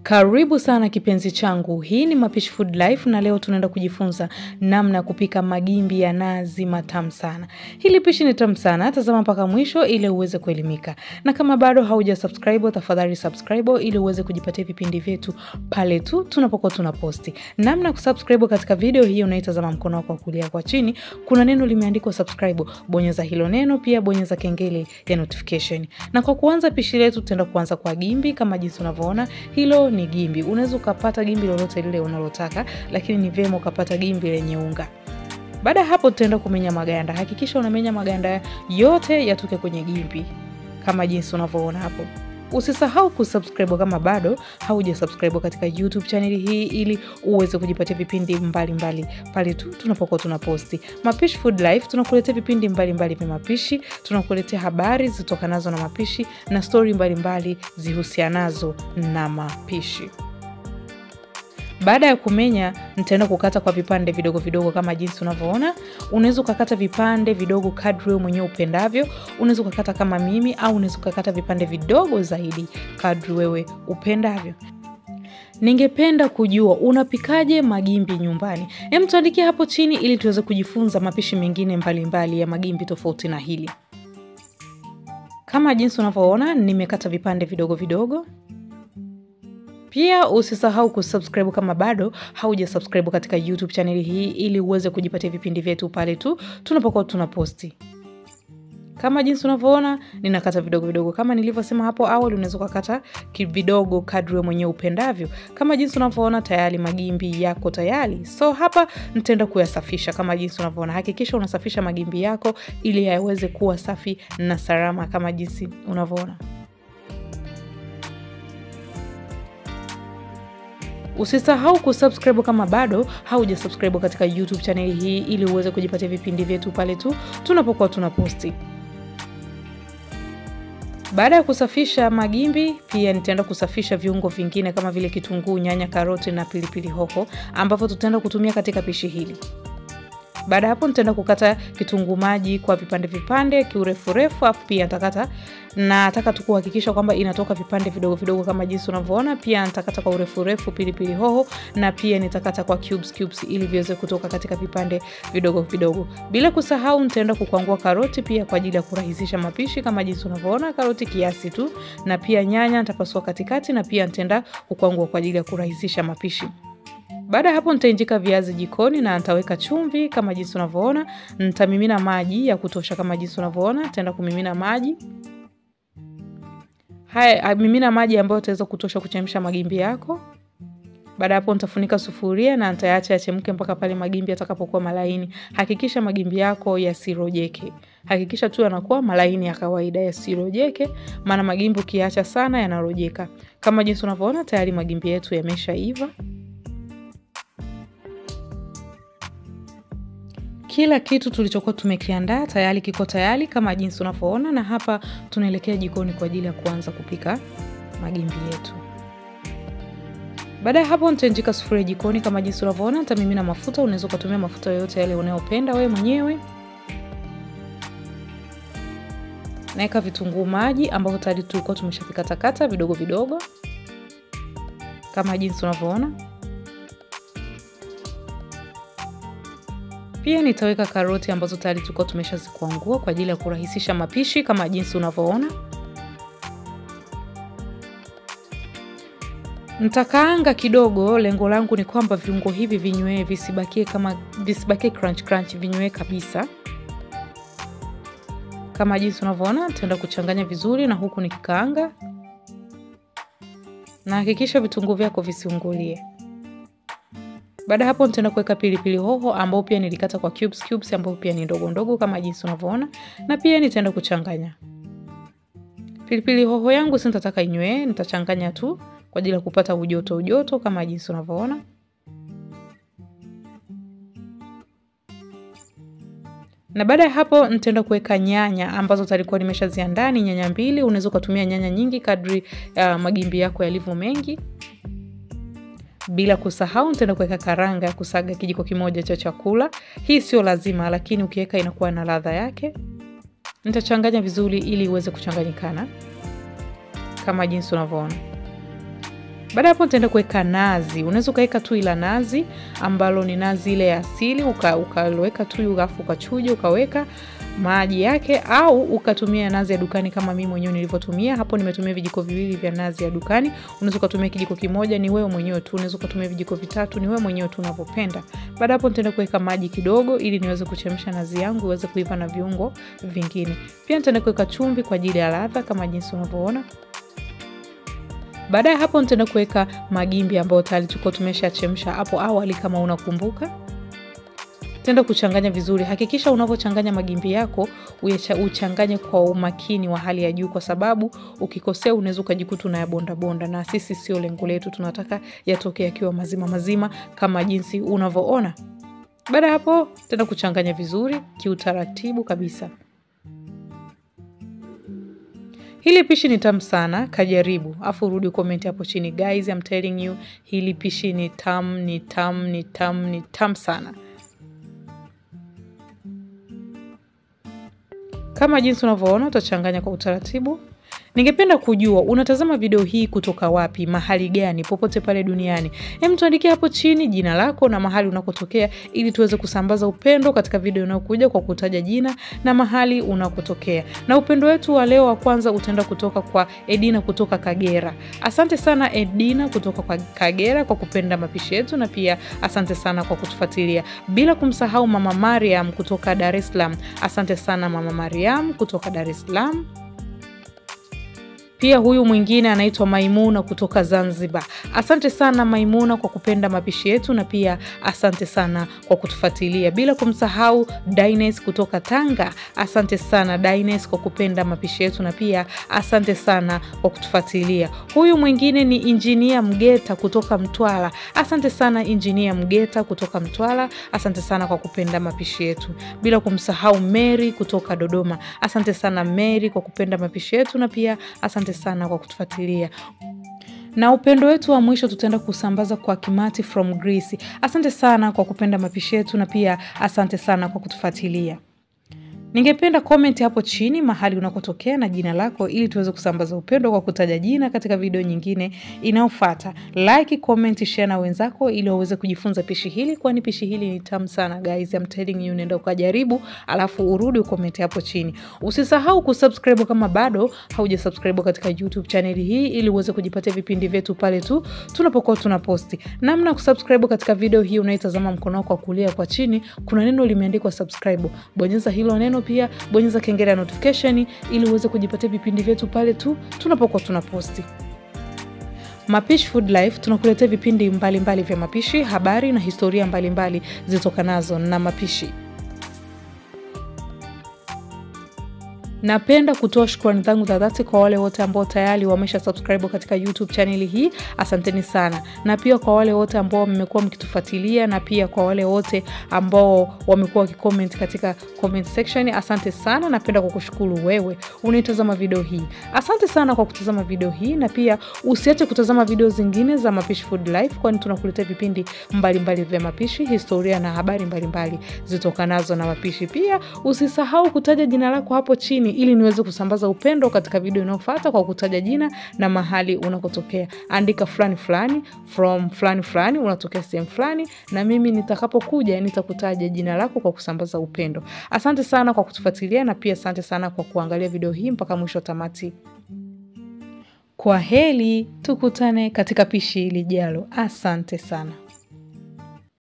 Karibu sana kipenzi changu, hii ni Mapishi Food Life na leo tunaenda kujifunza namna ya kupika magimbi ya nazi matamu sana. Hili pishi ni tamu sana, tazama mpaka mwisho ili uweze kuelimika. Na kama bado hauja subscribe, tafadhali subscribe ili uweze kujipatia vipindi vyetu pale tu tunapokuwa tunaposti. Namna ya kusubscribe katika video hii unaitazama mkono wako wa kulia kwa chini, kuna neno limeandikwa subscribe, bonyeza hilo neno, pia bonyeza kengele ya notification. Na kwa kuanza pishi letu tutaenda kuanza kwa gimbi kama jinsi unavyoona. Hilo ni gimbi. Unaweza ukapata gimbi lolote lile unalotaka, lakini ni vyema ukapata gimbi lenye unga. Baada ya hapo, tutaenda kumenya maganda. Hakikisha unamenya maganda yote yatoke kwenye gimbi kama jinsi unavyoona hapo. Usisahau kusubscribe kama bado hauja subscribe katika YouTube chaneli hii ili uweze kujipatia vipindi mbalimbali pale tu tunapokuwa tunaposti. Mapishi Food Life tunakuletea vipindi mbalimbali vya mapishi, tunakuletea habari zitokanazo na mapishi na stori mbalimbali zihusianazo na mapishi. Baada ya kumenya, nitaenda kukata kwa vipande vidogo vidogo kama jinsi unavyoona. Unaweza ukakata vipande vidogo kadri wewe mwenyewe upendavyo. Unaweza ukakata kama mimi, au unaweza ukakata vipande vidogo zaidi kadri wewe upendavyo. Ningependa kujua unapikaje magimbi nyumbani? Hem, tuandikie hapo chini ili tuweze kujifunza mapishi mengine mbalimbali mbali ya magimbi tofauti na hili. Kama jinsi unavyoona, nimekata vipande vidogo vidogo. Pia usisahau kusubscribe kama bado hauja subscribe katika YouTube chaneli hii ili uweze kujipatia vipindi vyetu pale tu tunapokuwa tunaposti. Kama jinsi unavyoona ninakata vidogo vidogo, kama nilivyosema hapo awali, unaweza ukakata vidogo kadri wewe mwenyewe upendavyo. Kama jinsi unavyoona tayari magimbi yako tayari, so hapa nitaenda kuyasafisha kama jinsi unavyoona. Hakikisha unasafisha magimbi yako ili yaweze kuwa safi na salama kama jinsi unavyoona. Usisahau kusubscribe kama bado hauja subscribe katika YouTube chaneli hii ili uweze kujipatia vipindi vyetu pale tu tunapokuwa tunaposti. Baada ya kusafisha magimbi, pia nitaenda kusafisha viungo vingine kama vile kitunguu, nyanya, karoti na pilipili hoho ambavyo tutaenda kutumia katika pishi hili. Baada ya hapo nitaenda kukata kitunguu maji kwa vipande vipande kiurefu refu, afu pia nitakata na nataka tu kuhakikisha kwamba inatoka vipande vidogo vidogo kama jinsi unavyoona. Pia nitakata kwa urefu refu pilipili hoho na pia nitakata kwa cubes cubes ili viweze kutoka katika vipande vidogo vidogo. Bila kusahau nitaenda kukwangua karoti pia kwa ajili ya kurahisisha mapishi kama jinsi unavyoona, karoti kiasi tu, na pia nyanya nitapasua katikati na pia nitaenda kukwangua kwa ajili ya kurahisisha mapishi. Baada ya hapo nitainjika viazi jikoni na nitaweka chumvi kama jinsi unavyoona. Nitamimina maji ya kutosha kama jinsi unavyoona. Nitaenda kumimina maji haya, mimina maji ambayo utaweza kutosha kuchemsha magimbi yako. Baada ya hapo nitafunika sufuria na nitayaacha yachemke mpaka pale magimbi yatakapokuwa malaini. Hakikisha magimbi yako yasirojeke, hakikisha tu yanakuwa malaini ya kawaida, yasirojeke, maana magimbi ukiacha sana yanarojeka. Kama jinsi unavyoona tayari magimbi yetu yameshaiva. Kila kitu tulichokuwa tumekiandaa tayari kiko tayari kama jinsi unavyoona, na hapa tunaelekea jikoni kwa ajili ya kuanza kupika magimbi yetu. Baada ya hapo nitainjika sufuria jikoni kama jinsi unavyoona, nitamimina mafuta. Unaweza ukatumia mafuta yoyote yale unayopenda wewe mwenyewe. Naweka vitunguu maji ambavyo tayari tulikuwa tumeshavikatakata vidogo vidogo kama jinsi unavyoona. Pia nitaweka karoti ambazo tayari tulikuwa tumeshazikwangua kwa ajili ya kurahisisha mapishi kama jinsi unavyoona. Nitakaanga kidogo, lengo langu ni kwamba viungo hivi vinywee, visibakie kama visibakie crunch crunch, vinywee kabisa kama jinsi unavyoona. Nitaenda kuchanganya vizuri na huku nikikaanga, na hakikisha vitunguu vyako visiungulie. Baada hapo nitaenda kuweka pilipili hoho ambao pia nilikata kwa cubes cubes, ambao pia ni ndogo ndogo kama jinsi unavyoona, na pia nitaenda kuchanganya pilipili hoho yangu. Si nitataka inywee, nitachanganya tu kwa ajili ya kupata ujoto ujoto kama jinsi unavyoona. Na baada ya hapo nitaenda kuweka nyanya ambazo talikuwa nimeshaziandaa, ni nyanya mbili. Unaweza ukatumia nyanya nyingi kadri ya uh, magimbi yako yalivyo mengi. Bila kusahau nitaenda kuweka karanga ya kusaga kijiko kimoja cha chakula. Hii sio lazima, lakini ukiweka inakuwa na ladha yake. Nitachanganya vizuri ili iweze kuchanganyikana kama jinsi unavyoona. Baada ya hapo nitaenda kuweka nazi. Unaweza ukaweka tui la nazi ambalo ni nazi ile ya asili, ukaweka tui alafu ukachuja ukaweka maji yake, au ukatumia nazi ya dukani kama mimi mwenyewe nilivyotumia hapo. Nimetumia vijiko viwili vya nazi ya dukani. Unaweza ukatumia kijiko kimoja, ni wewe mwenyewe tu. Unaweza ukatumia vijiko vitatu, ni wewe mwenyewe tu unavyopenda. Baada hapo nitaenda kuweka maji kidogo, ili niweze kuchemsha nazi yangu iweze kuiva na viungo vingine. Pia nitaenda kuweka chumvi kwa ajili ya ladha kama jinsi unavyoona. Baada ya hapo nitaenda kuweka magimbi ambayo tayari tulikuwa tumeshachemsha hapo awali kama unakumbuka. Tenda kuchanganya vizuri. Hakikisha unavyochanganya magimbi yako uchanganye kwa umakini wa hali ya juu, kwa sababu ukikosea unaweza ukajikuta unayabonda bonda, na sisi sio lengo letu. Tunataka yatoke yakiwa mazima mazima kama jinsi unavyoona. Baada ya hapo tenda kuchanganya vizuri kiutaratibu kabisa. Hili pishi ni tamu sana, kajaribu afu urudi ukomenti hapo chini. Guys, I'm telling you, hili pishi ni tamu, ni tamu, ni tamu, ni tamu sana. Kama jinsi unavyoona utachanganya kwa utaratibu. Ningependa kujua unatazama video hii kutoka wapi, mahali gani, popote pale duniani. Hem, tuandikie hapo chini jina lako na mahali unakotokea, ili tuweze kusambaza upendo katika video inayokuja kwa kutaja jina na mahali unakotokea. Na upendo wetu wa leo wa kwanza utaenda kutoka kwa Edina kutoka Kagera. Asante sana Edina kutoka kwa Kagera kwa kupenda mapishi yetu, na pia asante sana kwa kutufuatilia, bila kumsahau mama Mariam kutoka Dar es Salaam. Asante sana mama Mariam kutoka Dar es Salaam. Pia huyu mwingine anaitwa Maimuna kutoka Zanzibar. Asante sana Maimuna kwa kupenda mapishi yetu, na pia asante sana kwa kutufuatilia, bila kumsahau Dines kutoka Tanga. Asante sana Dines kwa kupenda mapishi yetu, na pia asante sana kwa kutufuatilia. Huyu mwingine ni Injinia Mgeta kutoka Mtwara. Asante sana Injinia Mgeta kutoka Mtwara, asante sana kwa kupenda mapishi yetu, bila kumsahau Mary kutoka Dodoma. Asante sana Mary kwa kupenda mapishi yetu, na pia asante sana kwa kutufuatilia na upendo wetu wa mwisho tutaenda kusambaza kwa Kimati from Greece. Asante sana kwa kupenda mapishi yetu na pia asante sana kwa kutufuatilia. Ningependa comment hapo chini mahali unakotokea na jina lako ili tuweze kusambaza upendo kwa kutaja jina katika video nyingine inayofuata. Like, comment, share na wenzako ili waweze kujifunza pishi hili, kwani pishi hili ni tamu sana guys. I'm telling you, nenda ukajaribu alafu urudi ucomment hapo chini. Usisahau kusubscribe kama bado haujasubscribe katika YouTube channel hii ili uweze kujipatia vipindi vyetu pale tu tunapokuwa tunaposti. Namna kusubscribe katika video hii unaitazama mkono wako wa kulia kwa chini kuna neno limeandikwa subscribe. Bonyeza hilo neno pia bonyeza kengele ya notification ili uweze kujipatia vipindi vyetu pale tu tunapokuwa tunaposti. Mapishi Food Life tunakuletea vipindi mbalimbali mbali vya mapishi, habari na historia mbalimbali zitokanazo na mapishi. Napenda kutoa shukrani zangu za dhati kwa wale wote ambao tayari wamesha subscribe katika YouTube channel hii, asanteni sana, na pia kwa wale wote ambao mmekuwa mkitufuatilia, na pia kwa wale wote ambao wamekuwa wakicomment katika comment section, asante sana. Napenda kukushukuru wewe unaitazama video hii, asante sana kwa kutazama video hii, na pia usiache kutazama video zingine za Mapishi Food Life, kwani tunakuletea vipindi mbalimbali vya mapishi, historia na habari mbalimbali zitokanazo na mapishi. Pia usisahau kutaja jina lako hapo chini ili niweze kusambaza upendo katika video inayofuata kwa kutaja jina na mahali unakotokea. Andika fulani fulani from fulani fulani, unatokea sehemu fulani, na mimi nitakapokuja nitakutaja jina lako kwa kusambaza upendo. Asante sana kwa kutufuatilia na pia asante sana kwa kuangalia video hii mpaka mwisho tamati. Kwa heri, tukutane katika pishi lijalo. Asante sana.